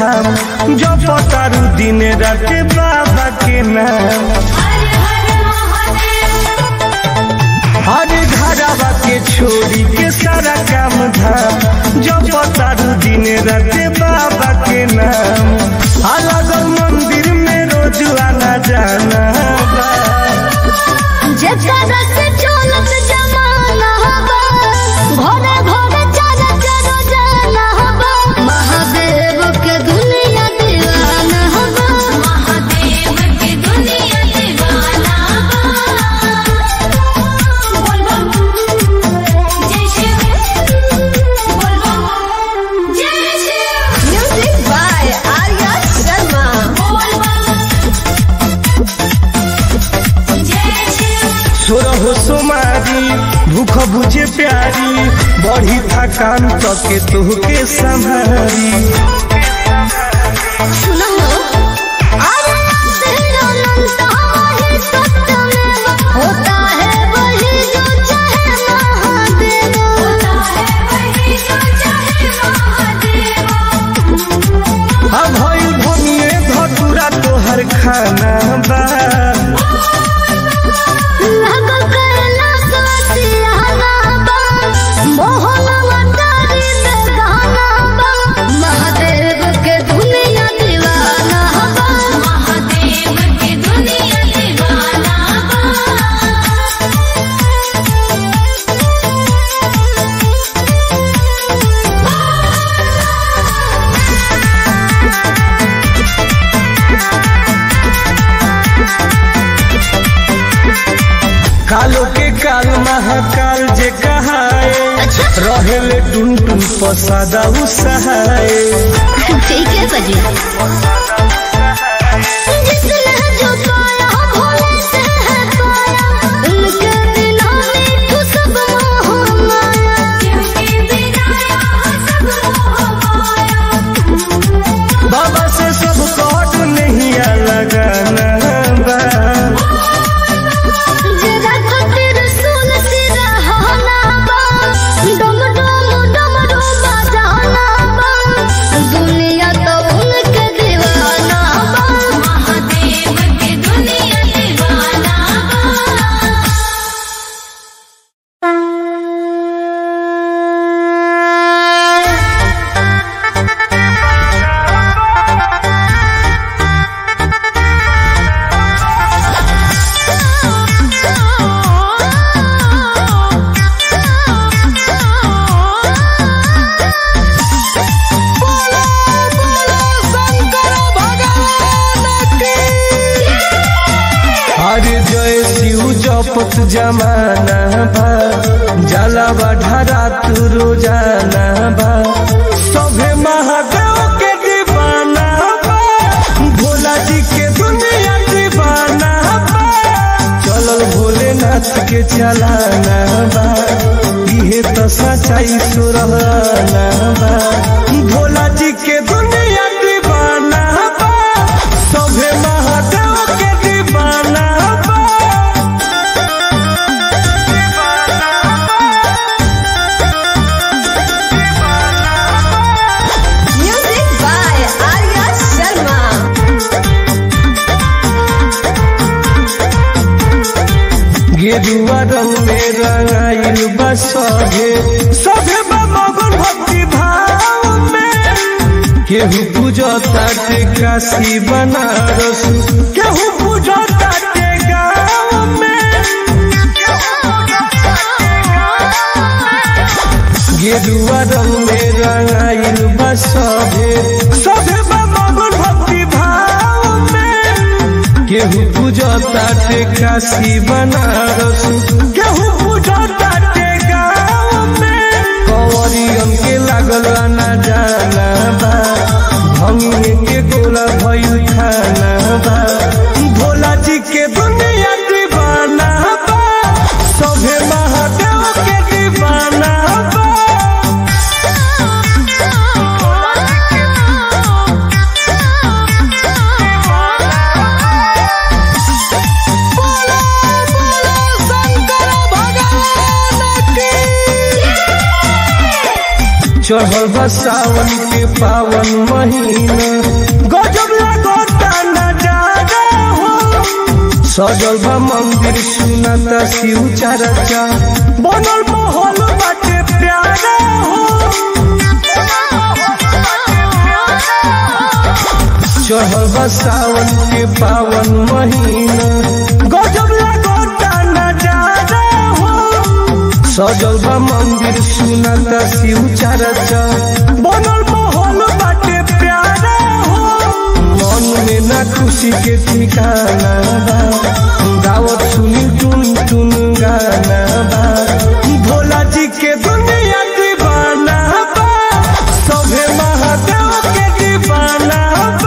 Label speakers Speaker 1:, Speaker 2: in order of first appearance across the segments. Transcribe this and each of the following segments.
Speaker 1: धाम जो पतारू दिन रात बाबा के नाम हरे घरवा के छोड़ी के सारा काम धाम जो पतारू दिन रात बाबा के नाम अलग मंदिर में रोज आना जाना बा।
Speaker 2: जेकरा से चलत जमाना बा घरे घरे चल चलो जाना बा महादेव के दुनिया दीवाना बा महादेव के दुनिया दीवाना बा बोल बम जय शिव बोल बम जय शिव म्यूजिक बाय आर्या शर्मा बोल बम जय शिव
Speaker 1: सोरहो सोमारी भूख बुझे प्यारी बढ़ी थकान तके तुहके संभारी
Speaker 2: सुनो अरे तेरा नंदा है सत्य में होता है वही जो चाहे महादेव होता है वही जो चाहे महादेव
Speaker 1: अब भइल भनिए धतुरा तोहर खाना बा
Speaker 2: लगल करला ससियाना बा मोहन मटारी में गाना बा महादेव के दुनिया दीवाना बा महादेव के दुनिया दीवाना बा
Speaker 1: कालो के काल महाकाल जे कहाए रहेले टुन टुन पसादा उसहाए
Speaker 2: ठीक है बजी जिसने जो पाया भोले से है पाया उनके बिना मीठू सब मोह माया उनके बिना सब मोह माया
Speaker 1: बाबा से सब कट नहीं लगाना बा
Speaker 2: जरा खतिर सुन सिरा होना बा डम डम डम डम बजाना बा दुनिया तो उनके दीवाना बा महादेव के दुनिया दीवाना बा
Speaker 1: अरे जय शिव जपत जमाना बा जाला बढ़ा तू रोजाना बा सभे महादेव के दीवाना बा भोला जी के दुनिया दीवाना बा चलल भोलेनाथ के चलाना बा इहे तो सच्चाई सुरहाना बा भोला जी के दुनिया दीवाना बा सभे महादेव के दीवाना बा
Speaker 2: म्यूजिक बाय आर्या शर्मा
Speaker 1: गेरुआ रंग में रंगाइल बा सभे सभे बा मगन भक्ति भाव में केहू पूजता ते काशी बनारस केहू पूजता ते गाँव में गेरुआ रंग में रंगाइल बा सभे सभे बा मगन भक्ति भाव में केहू पूजता ते काशी बनारस केहू पूजता ते गाँव में कंवरियन के लागल ना जाना बा भंगे के गोला भइल खाना बा भोला जी के दुनिया दीवाना बा सभे महादेव के दीवाना बा चढ़ल बा सावन के पावन महीना गजब लगता नजारा हो सजल बा मंदिर सुनता शिव चर्चा बनल माहौल बाटे प्यारा हो चढ़ल बा सावन के पावन महीना गजब लगता नजारा हो सजल बा मंदिर सुनता शिव चर्चा बनल माहौल बाटे प्यारा हो मन में ना खुशी के ठिकाना बा गावत सुनी टुन टुन गाना बा भोला जी के दुनिया दीवाना बा सभे महादेव के दीवाना बा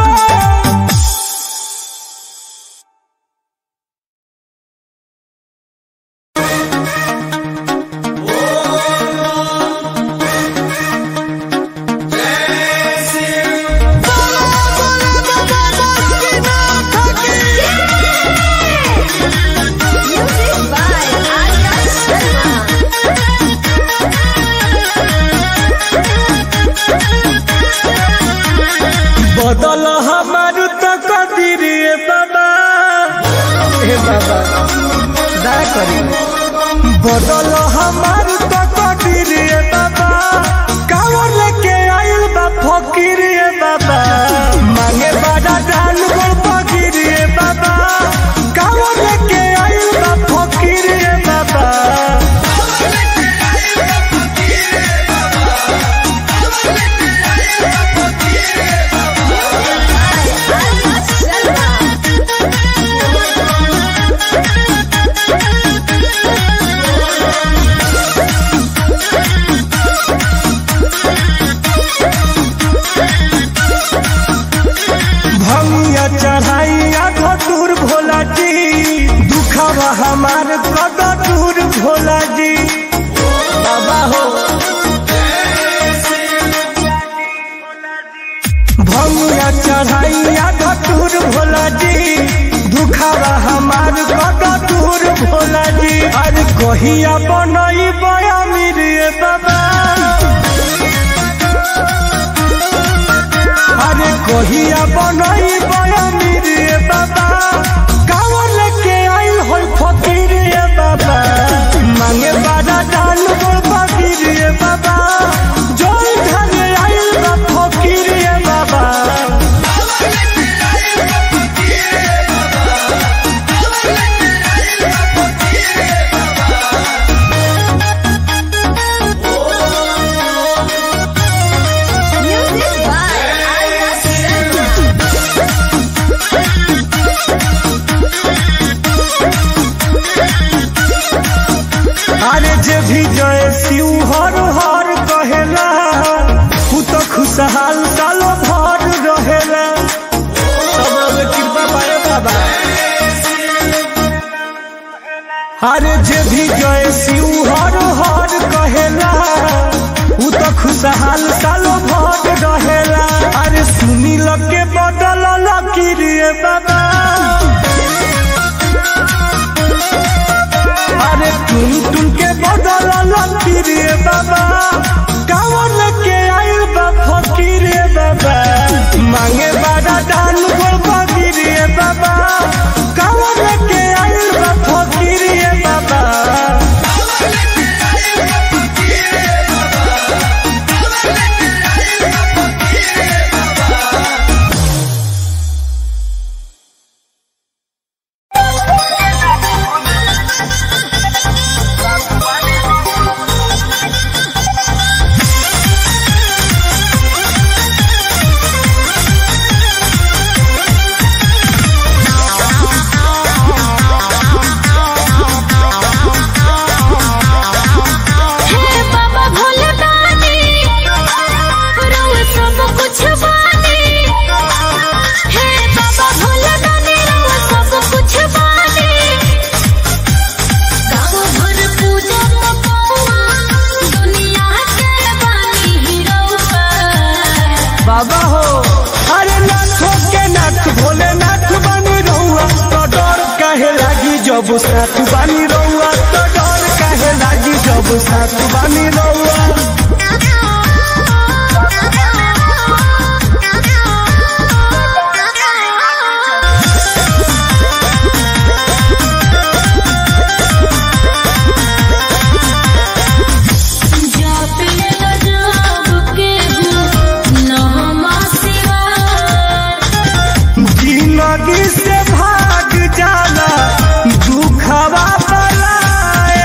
Speaker 2: Music by Arya Sharma.
Speaker 1: बदल हमार तो कदीर बाबा हे बाबा दया करी बदल हमार तो कदीर बाबा कावर लेके आइल बा फकीर बाबा मांगे बड़ा दान गोल फकीर बाबा कावर लेके आइल बा फकीर बाबा
Speaker 2: Arya Sharma.
Speaker 1: भंगिया चढ़ाइया धतूर भोला जी दुखवा हमार दूर भोला जी बाबा हो भंगिया चढ़ाइया धतूर भोला जी दुखवा हमार दूर भोला जी अरे कहिया बनई बया मेरे बाबा अरे कहिया बनई बया मेरे बाबा कावर लेके आइल हो फकीर ये बाबा मांगे बारा दान बोल फकीर ये बाबा जोई धरे आइल बा फकीर ये बाबा
Speaker 2: Music by Arya Sharma.
Speaker 1: अरे जे भी जय शिव हर हर कहेला उ तो खुशहाल सालो भर रहेला सब कृपा पाए बाबा अरे जे भी जय शिव हर हर कहेला उ तो खुशहाल सालो भर रहेला अरे सुनी लगे बदल लकीरिए बाबा अरे टुन टुन के बदल लकीरिए बाबा कावर लेके आइल बा फकीरे बाबा मांगे बारा दान गोल फकीरे बाबा कावर लेके आइल बा फकीरे बाबा
Speaker 2: हे बाबा भोले दानी रोए सब कुछ बानी हे बाबा भोले दानी रोए सब कुछ बानी गाँव भर पूजा पपुआ दुनिया के बानी हीरोआ
Speaker 1: बाबा हो अरे नाथों के नाथ भोले नाथ बनी रहुआ तो डर काहे लागी जब साथ बानी रहुआ तो डर काहे लागी जब साथ बानी रहुआ जिंदगी से भाग जाला दुखवा बलाए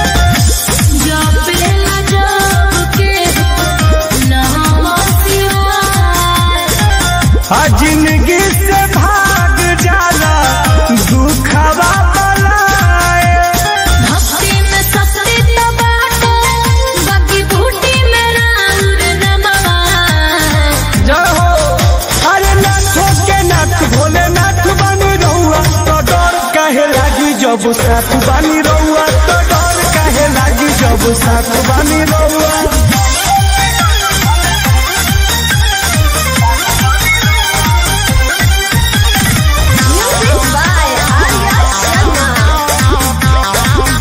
Speaker 2: जपेला जपके नमः शिवाय
Speaker 1: आ जिंदगी से भाग जाला दुखवा बलाए
Speaker 2: भक्ति में शक्ति तो बाटे बाकी बूटी में राउर नमः
Speaker 1: जय हो अरे नाथो के नाथ भोले नाथ बानी रहुआ तो डर काहे लागी जब साथ बानी रहुआ तो डर काहे लागी जब साथ बानी रहुआ
Speaker 2: Music by Arya Sharma.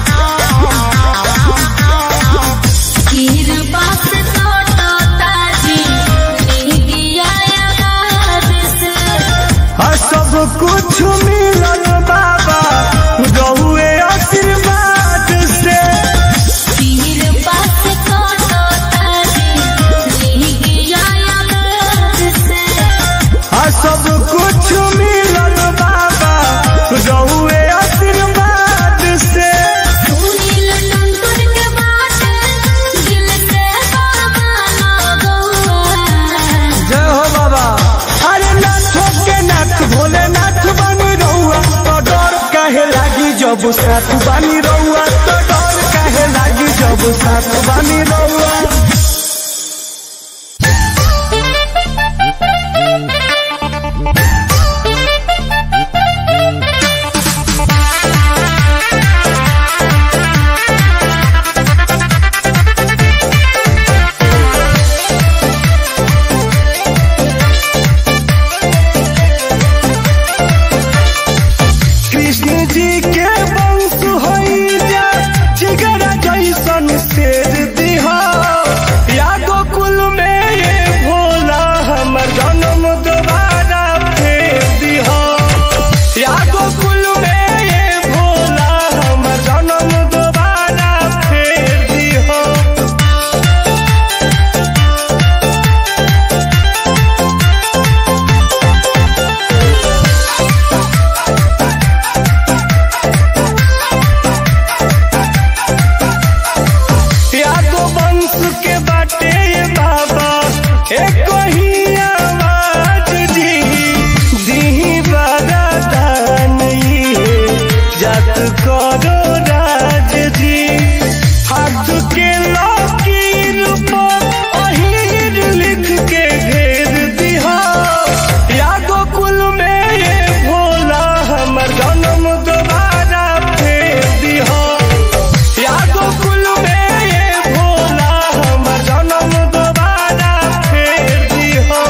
Speaker 2: कृपा से लौटो ताजी निगिया आबाद से
Speaker 1: आ सब कुछ मिलल बाबा रहुए आशीर्वाद से
Speaker 2: कृपा से लौटो ताजी निगिया आबाद से
Speaker 1: आ सब कुछ मिलल बाबा रहुए आशीर्वाद से
Speaker 2: सुनील टुनटुन के बात दिल से बाबा लगौआ
Speaker 1: जय हो बाबा अरे नाथो के नाथ भोले नाथ बानी रहुआ तो डर काहे लागी जब साथ बानी रहुआ तो डर काहे लागी जब साथ बानी रहुआ कृष्ण जी के वंश होई जा जिगरा जैसन शेर दिहा या गोकुल में ये भोला हमर जन्म दोबारा फेर दिहा या गोकुल में ये भोला हमर जन्म दोबारा फेर दिहा यादो वंश के बाटे ये बाबा एक ही आवाज जी दी बारा दान ये जात करो राज जी हाथ के लकीर पर अहीर लिख के घेर दिहा यादो कुल में ये भोला हमर जन्म दोबारा फेर दिहा यादो कुल में ये भोला हमर जन्म दोबारा फेर दिहा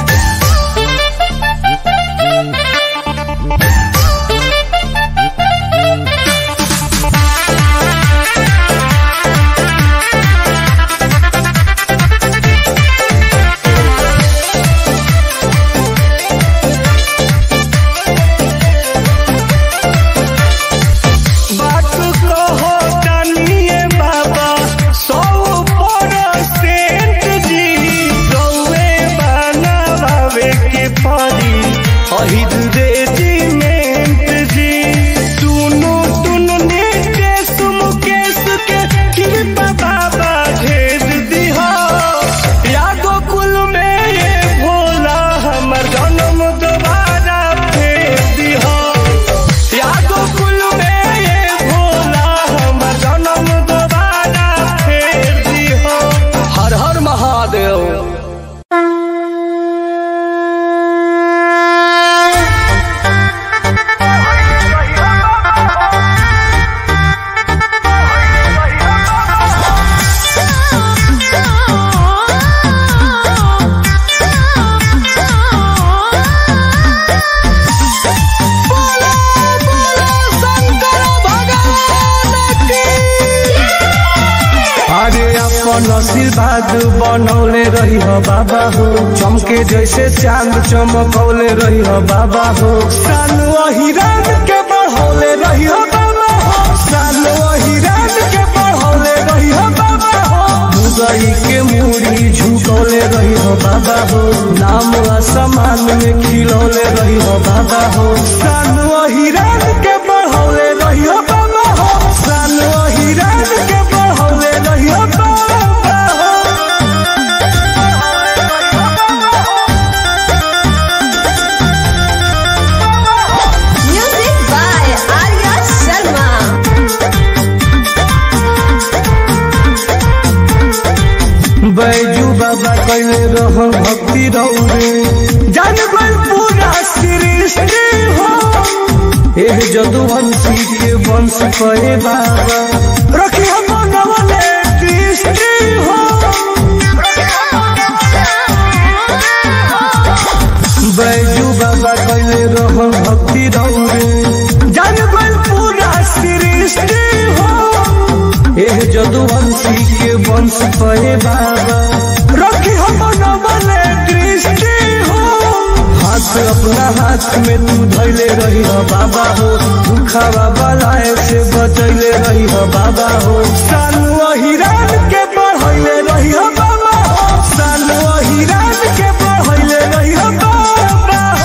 Speaker 1: बात कहो कानिए बाबा सौ परसेंट जी गौए बनावे के परी अहिद रेजिमेंट जी सुनो तुन नितेश मुकेश के कृपा बाबा घेर दिहा यादो कुल में ये भोला हमर जन्म दोबारा फेर दिहा यादो कुल में ये भोला हमर जन्म दोबारा फेर दिहा हर हर महादेव अरे अपन आशीर्वाद बनौले रही हो बाबा हो चमके जैसे चांद चमकौले रही हो बाबा हो साल वही रात के बढ़ौले रही हो बाबा हो साल वही रात के बढ़ौले रही हो बाबा हो मुरई के मूड़ी झुकौले रही हो बाबा हो नाम आसमान में खिलौले रही हो बाबा हो सानुआ हिरान के बढ़ौले रही हो बाबा हो सानुआ हिरान के बढ़ौले रही हो बाबा हो
Speaker 2: Music by Arya Sharma.
Speaker 1: Baiju बाबा कैले रहो भक्ति रौरे जान गल पूरा सृष्टि हो एह जदुवंशी के वंश कहे बाबा रखी हम नवले दृष्टि हो बैजू बाबा कैले रहो भक्ति रौरे जान गल पूरा सृष्टि हो एह जदुवंशी के वंश पहे बाबा रखी हम नवले दृष्टि हो हाथ अपना हाथ में तू धैले रही हो बाबा हो दुखावा बलाए से बचैले रही हो बाबा हो सानु हिरान के बढ़ैले रही हो बाबा हो सानु हिरान के बढ़ैले रही हो बाबा हो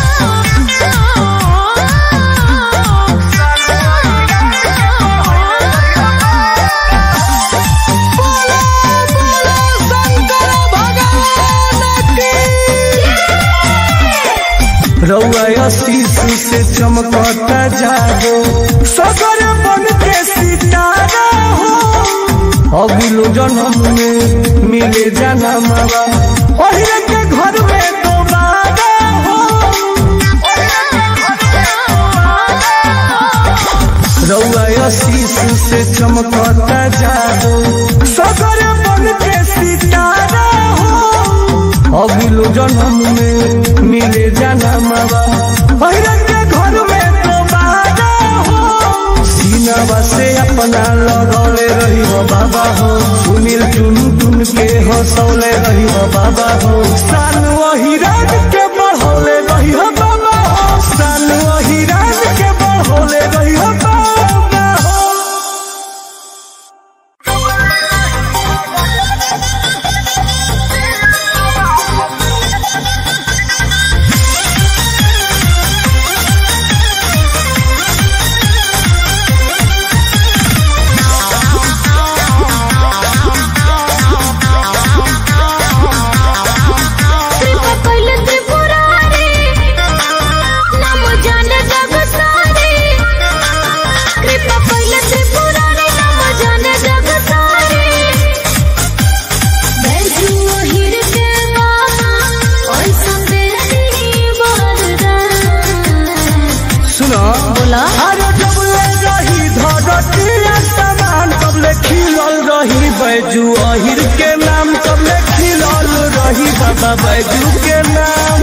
Speaker 1: रउआ आशीष से चमकता जागो सगर बन के सितारा हो अगलो जन्म में मिले जाना मावा ओहिरे के घर में दोबारा हो रउआ आशीष से चमकता जागो सगर बन के सितारा हो अगलो जन्म में मिले जाना मावा भैरव के घर में दोबारा हो सीनावा से अपना लगौले रही हो बाबा हो सुनील चुन चुन के हंसौले रही हो बाबा हो सानु हिराज के बढ़ौले रही हो बाबा हो सानु हिराज के बढ़ौले रही हो बाबा हो
Speaker 2: कृपा कइले त्रिपुरारी, नाम जाने जग सारी। कृपा कइले त्रिपुरारी, नाम जाने जग सारी। बैजू ओहिर के बाबा, ओइसन देही वरदान।
Speaker 1: सुनो
Speaker 2: बोला
Speaker 1: अरे जब ले रही धरती आसमान तब ले खिलल रही बैजू अहिर के नाम तब ले खिलल रही बाबा बैजू के नाम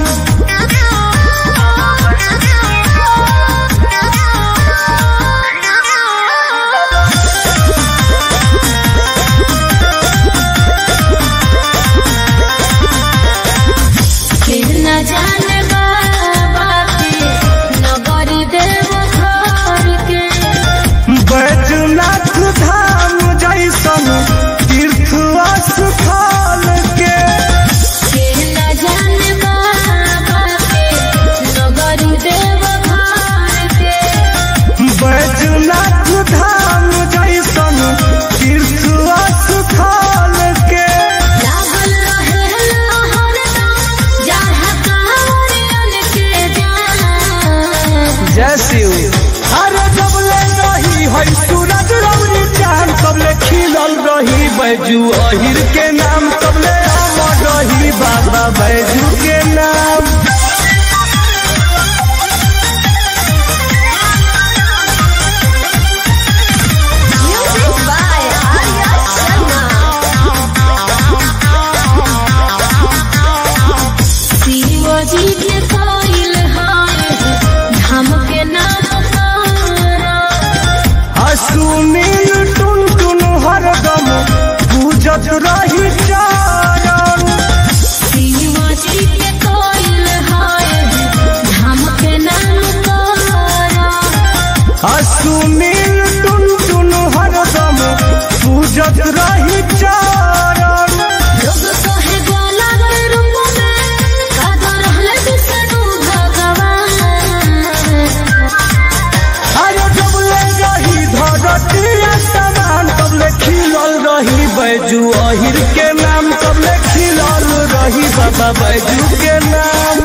Speaker 2: फिर न जाने बाबा के नगरी देव घर के
Speaker 1: बैजनाथ धाम जैसन तीर्थ स्थल के
Speaker 2: फिर न जाने बाबा के नगरी देव घर के
Speaker 1: बैजनाथ धाम जैसन तीर्थ स्थल के
Speaker 2: लागल रहे हरदम जहाँ कांवरियन के जान
Speaker 1: जय शिव अरे जब ले रही है सूरज रौनी चांद तब ले खिलल रही बैजू अहिर के नाम तब ले अमर रही बाबा बैजू के नाम
Speaker 2: म्यूजिक बाय आर्या शर्मा शिवजी के कोइल हाय धाम के नाम तारा
Speaker 1: सुनील टुन टुन हरदम पूजत रही चारण
Speaker 2: शिवजी के कोइल हाय धाम के नाम तारा
Speaker 1: सुनील टुन टुन हरदम पूजत रही चारण बाबा जू के नाम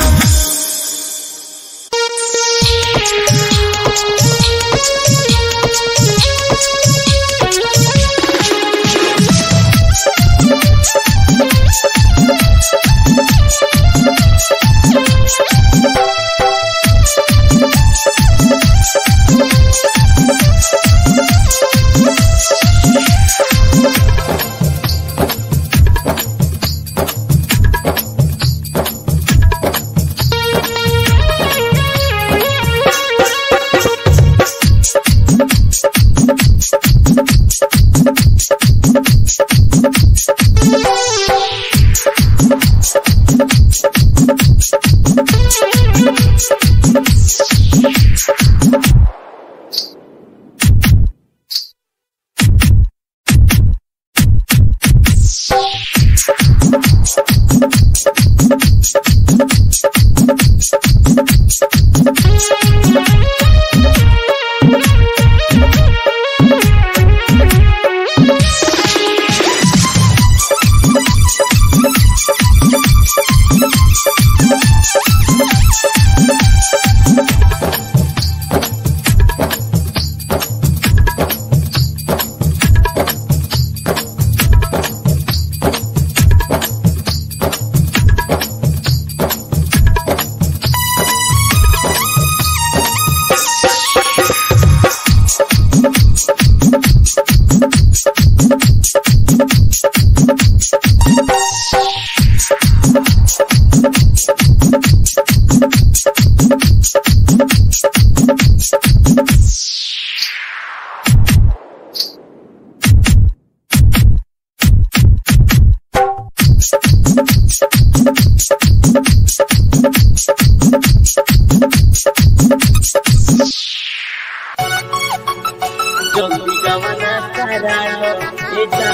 Speaker 3: জঙ্গি গমনা করালো এটা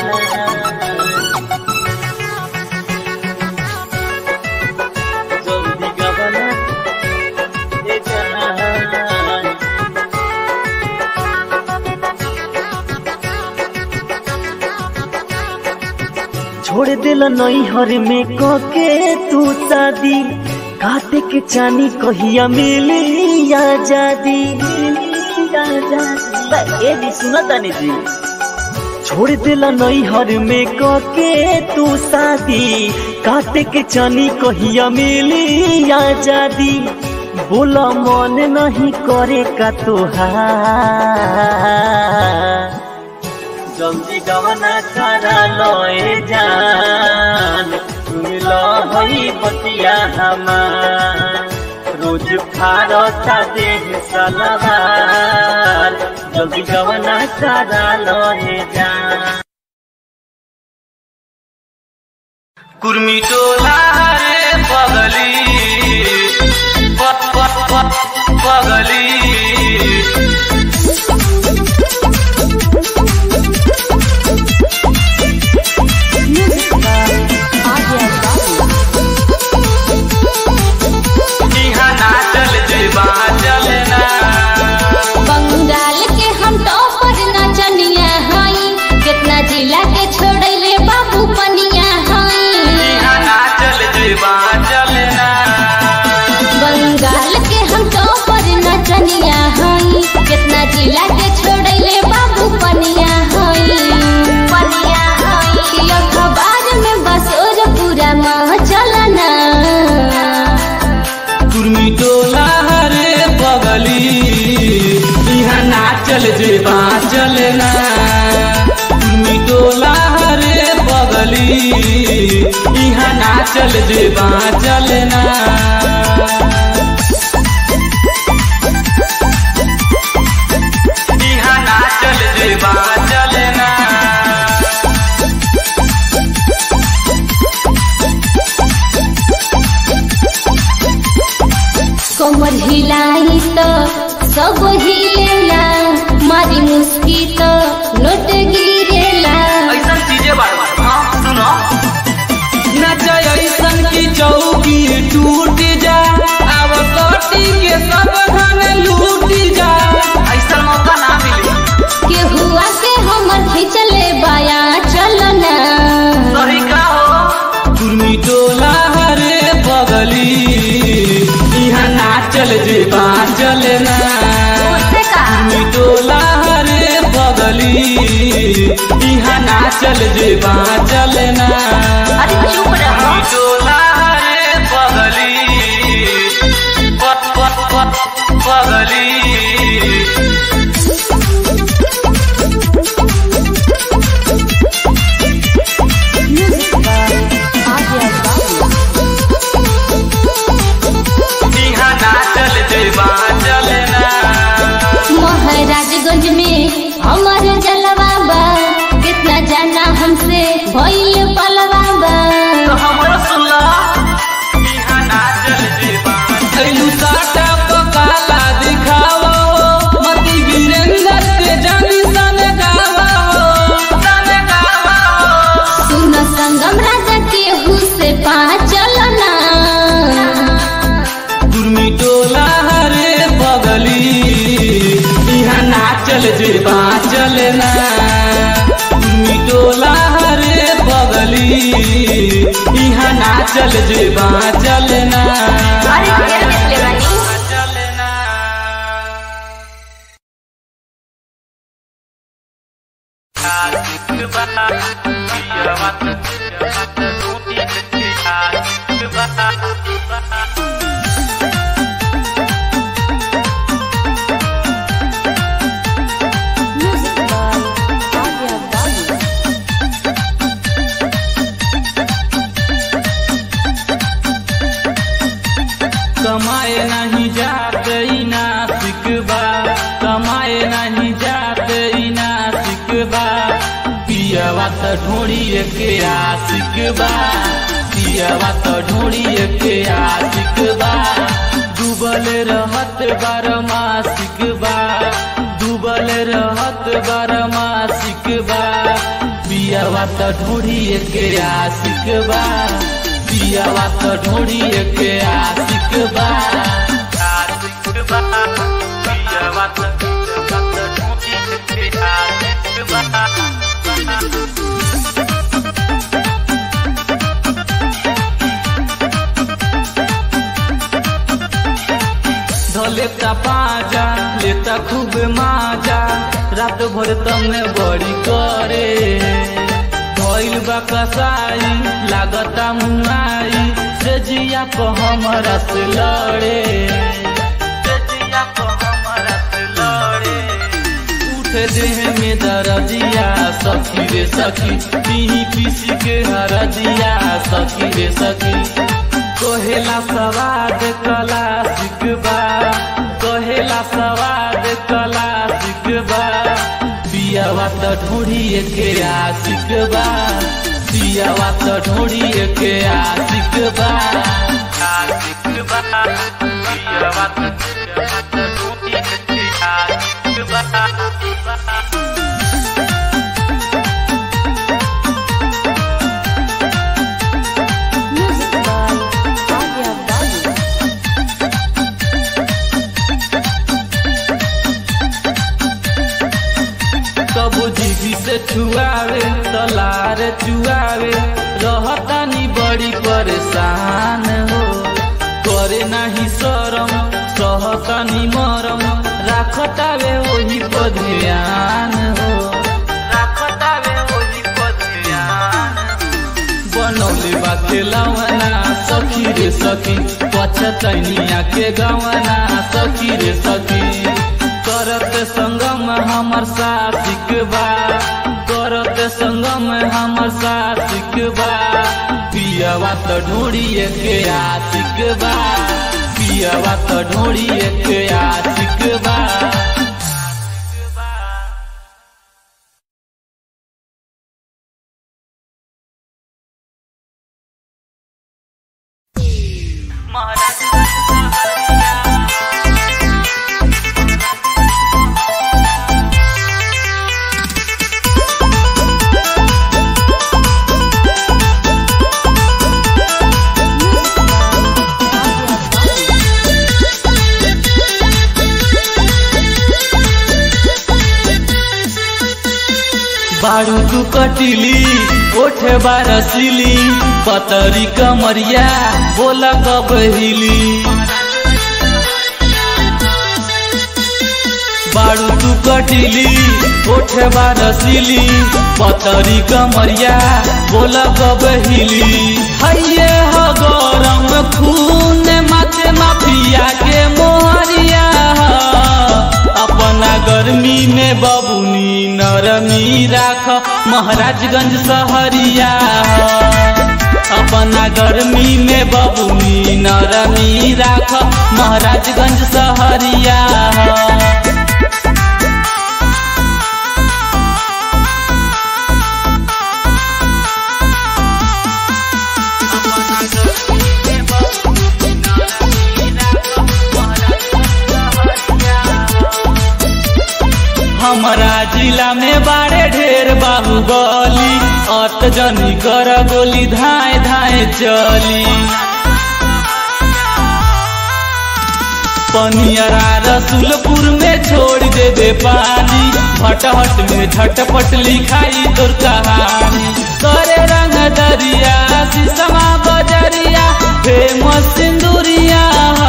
Speaker 3: জঙ্গি গমনা এটা
Speaker 1: छोड़ दिल नई हर में कके तू शादी काटे के चानी कहिया मिली आजादी ए जी सुना तानी जी छोड़ दिल नई हर में कके तू शादी काटे के चानी कहिया मिली आजादी बोला मन नहीं करे का तोहार
Speaker 3: জঙ্গি গমনা করালো এ জান তুমি লহই বতিয়া হামার রোজ ফারতা দেহ সালাবার জঙ্গি গমনা করালো এ জান কুর্মি টোলা রে পগলি প- প- প- পগলি इहाँ नाचल जेबा चलना
Speaker 2: बंगाल के हम टॉपर नचनिया हई कितना जिला के छोड़ले बाबू पनिया हई
Speaker 3: इहाँ नाचल जेबा चलना
Speaker 2: बंगाल के हम टॉपर नचनिया हई कितना जिला के छोड़ले बाबू पनिया हई पनिया हई अखबार में बस और पूरा माह चलना
Speaker 3: कुर्मी टोला रे बगली इहाँ नाचल जेबा चलना कुर्मी टोला रे बगली इहाँ नाचल जेबा चलना इहाँ नाचल जेबा चलना
Speaker 2: कमर हिलाई तो सब हिलेला मारी मुस्की तो नोट गिरेला
Speaker 3: ऐसन चीजें बार बार हाँ सुनो नच ऐसन की चौकी टूट जा अब कटी के सब धन लूट जा ऐसा मौका ना मिले
Speaker 2: के हुआ के हमर खिंचले बाया चलना
Speaker 3: सही का हो कुर्मी टोला हरे चल जे बाँचल ना
Speaker 2: उससे का
Speaker 3: मिटोला रे बगली इहाँ ना चल जे बाँचल ना
Speaker 2: अरे चुप रहो
Speaker 3: मिटोला रे बगली प- प- प- बगली इहाँ ना चल जे बाँचल ना
Speaker 2: महाराजगंज में हमारे जलवा बा कितना जाना हमसे भइल पलवा बा
Speaker 3: तो हमरो सुनला इहाँ ना चल जे बाँचल साटा पकाला दिखावा हो मती वीरेंद्र के जानी सन गावा हो सन गावा हो
Speaker 2: सुन संगम राजा के हुसे पा चलना
Speaker 3: गुरमी टोला हरे बगली इहाँ नाचल जे बाँचल ना गुरमी टोला हरे बगली इहाँ नाचल जे बाँचल ना
Speaker 2: अरे ढेर निकले बानी
Speaker 3: बाँचल ना कमाए नहीं जाते ई नासिक बा कमाए नहीं जाते ई नासिक बा पियवा त ढोड़िए के आशिक बा पियवा त ढोड़िए के आशिक बा डूबल रहत बारमासिक बा डूबल रहत बारमासिक बा पियवा त ढोड़िए के आशिक बा पियवा त ढोड़िए के आशिक बा आशिक बा पियवा त ढोड़िए के आशिक बा लेता पाजा लेता खूब माजा रात भर तमने बड़ी करे भइल बा कसाई लागता मुआई से जिया को हमरा से लड़े से जिया को हमरा से लड़े उठे देह में दरदिया सखी रे सखी पीही पीसी के हरदिया सखी रे सखी कहेला सवाद कला सिकबा कहेला सवाद कला सिकबा पियावा त ढोड़िए के आशिक बा पियावा त ढोड़िए के आशिक बा आशिक बा पियावा त ढोड़िए के आशिक बा कबू जीवी से छुआवे तलार चुआवे रहतानी बड़ी परेशान हो करे नहीं शरम सहतानी मरम राखतावे वही पर ध्यान हो राखतावे वही पर ध्यान बनौले बा खेलवना सखी रे सखी पछतैनिया के गवना सखी रे सखी करत संगम हमर साथिक बा करत संगम हमर साथिक बा पियवा त ढोड़िए के आशिक बा पियवा त ढोड़िए के आशिक बा बारू तू कटिली ओठे बारसिली पतरी कमरिया बोला कब हिली तू कटिली ओठे रसीली पतरी कमरिया बोला बबहिली हैये ह गरम खून माथे माफिया के मोहरिया अपना गर्मी में बबुनी नरमी राख महाराजगंज सहरिया अपना गर्मी में बबुनी नरमी राख महाराजगंज सहरिया हमारा जिला में बारे ढेर बाहुबली अत जनी कर गोली धाए धाए चली पनियरा रसुलपुर में छोड़ देबे पानी भटहट में झटपट लिखाई तोर कहानी करे रंग दरिया शीशमा बजरिया फेमस सिंदूरिया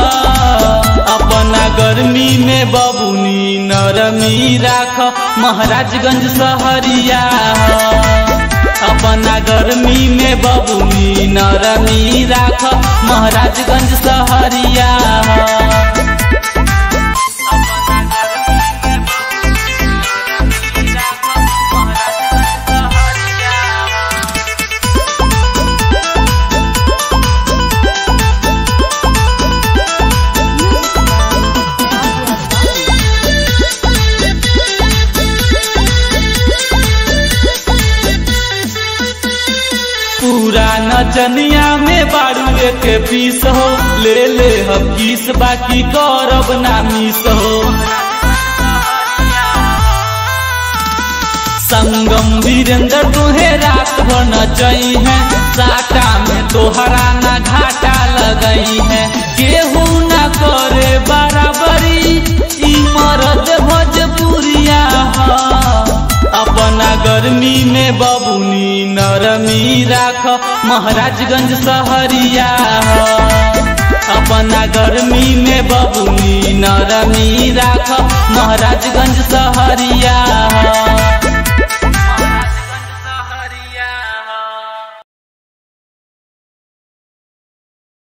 Speaker 3: अपना गर्मी में बबुनी नरमी राख महाराजगंज सहरिया अपना गर्मी में बबुनी नरमी राख महाराजगंज सहरिया पूरा नचनिया में बारू के पीस हो ले ले हम किस बाकी करब ना मिस हो संगम वीरेंद्र तुहे रात भर नचई है साटा में तोहरा ना घाटा लगई है केहू ना करे बराबरी ई मरद भोजपुरिया अपना गर्मी में बबुनी नरमी राख महाराजगंज सहरिया अपना गर्मी में बबुनी नरमी राख महाराजगंज सहरिया